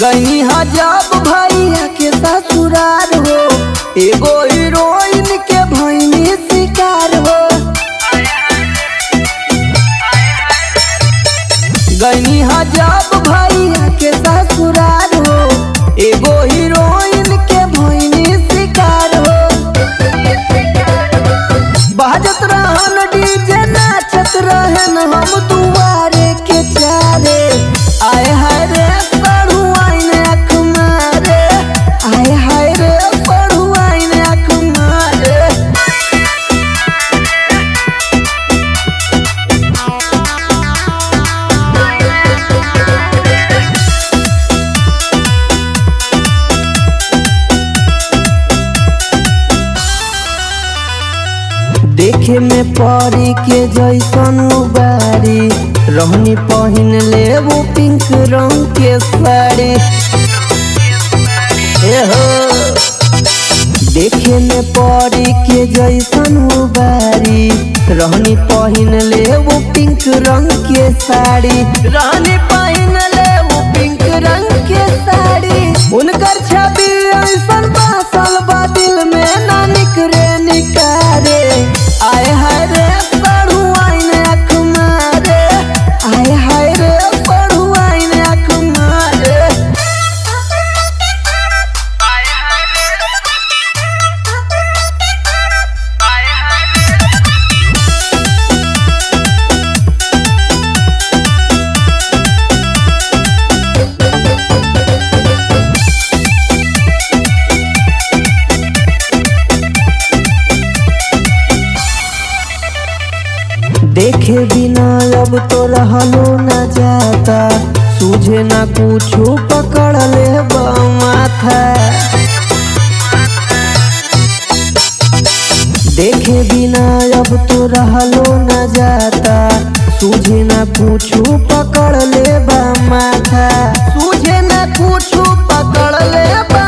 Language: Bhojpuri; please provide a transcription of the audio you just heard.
गई हजाब भैया के ससुरार हो एगो हीरोइन के भैनी शिकार हो गई हजाब भैया के ससुरार हो एगो हीरोइन के भैनी शिकार हो बाजत रहन डीजे नाचत रहन हम दुआरे के चारे आए हाय रे पढ़ू आइन अख मारे आए हाय रे पढ़ू आइन अख मारे देखे में परी के जैसन उबारी रहनी पहिन ले वो पिंक रंग के साड़ी ए हो देखे में परी के जैसन उबारी रहनी पहिन ले वो पिंक रंग के साड़ी रहनी पहिन ले वो पिंक रंग के साड़ी उनकर छवि ऐसन बासल बा दिल में ना निकरे निकारे आए हाय रे पढ़ू आइन अख मारे आए हाय रे पढ़ू आइन अख मारे देखे बिना अब तो रहलो न जाता सूझे ना कुछो पकड़ ले माथा देखे बिना अब तो रहलो न जाता सूझे ना कुछो पकड़ ले माथा सूझे ना कुछो पकड़ ले